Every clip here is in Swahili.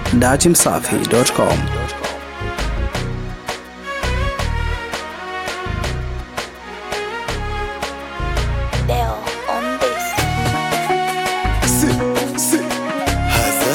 datimsafi.com. Deo on this. Si, si. Hasa.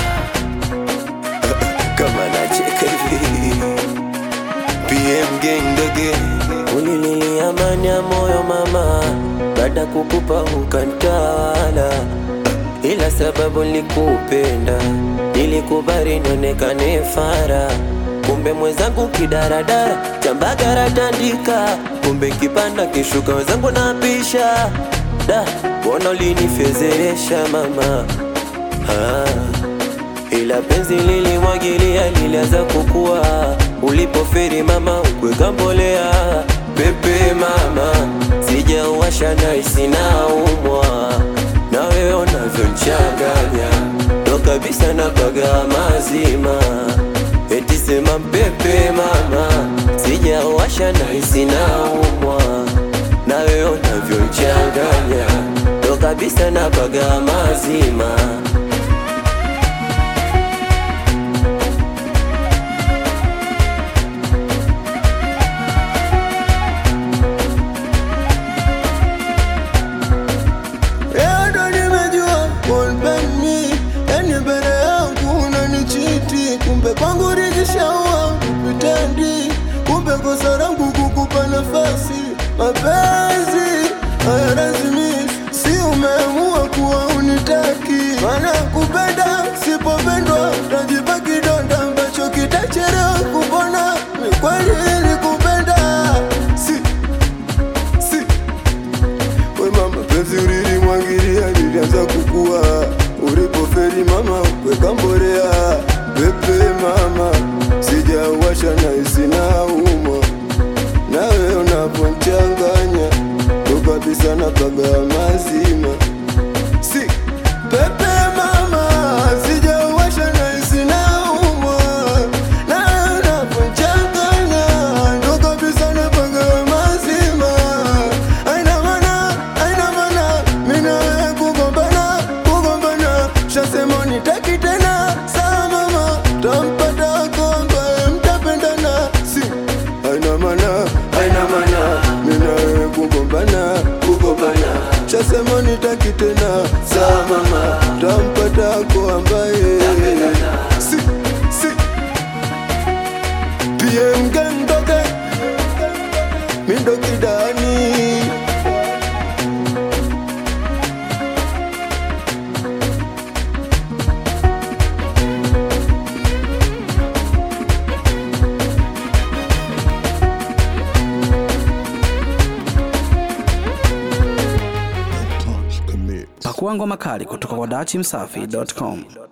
Kama nacheka hivi PM gang doge ulililia amani ya moyo mama baada kukupa ukantawala ila sababu nilikupenda nilikubali nionekane fara kumbe mwenzangu kidaradara chambagara tandika kumbe kipanda kishuka wenzangu napisha da mbona ulinifezeresha mama ah. ila penzi lilimwagilia lilianza kukua ulipoferi mama ukweka mbolea pepe mama sijauwasha naisi naumwa na wewe unavyonchanganya ndo kabisa na paga mazima eti sema mpepe mama sijauwasha naisi naumwa na wewe unavyonchanganya ndo kabisa na paga mazima Leo ndo nimejua kulpeni, yani mbele yangu unanichiti, kumbe kwangu rijishaua vitendi, kumbe kosa langu kukupa nafasi. Mapenzi hayalazimishi, si umeamua kuwa unitaki, maana kupenda sipopendwa tajipa kidonda ambacho kitachelewa kupona. Ni kweli nilikupenda, si si we mama, penzi ulilimwagilia lilianza kukua, ulipofeli mama ukweka mbolea. Pepe mama, sijauwasha na isina umwa, nawe unaponchanganya ndo kabisa na paga mazima. Si pepe mama, sijauwasha na isina umwa, nawe unaponchanganya ndo kabisa na paga mazima. Aina mana, aina mana, mina wewe kugombana, kugombana, shasema nitaki tena, sawa mama, tampata wako ambaye mtapendana, si aina mana, aina mana, mina wewe kugombana, kugombana, shasema nitaki tena, sawa mama, tampata wako ambaye si, si PM gang doge, mindo kidani Pakua ngoma kali kutoka kwa datimsafi.com.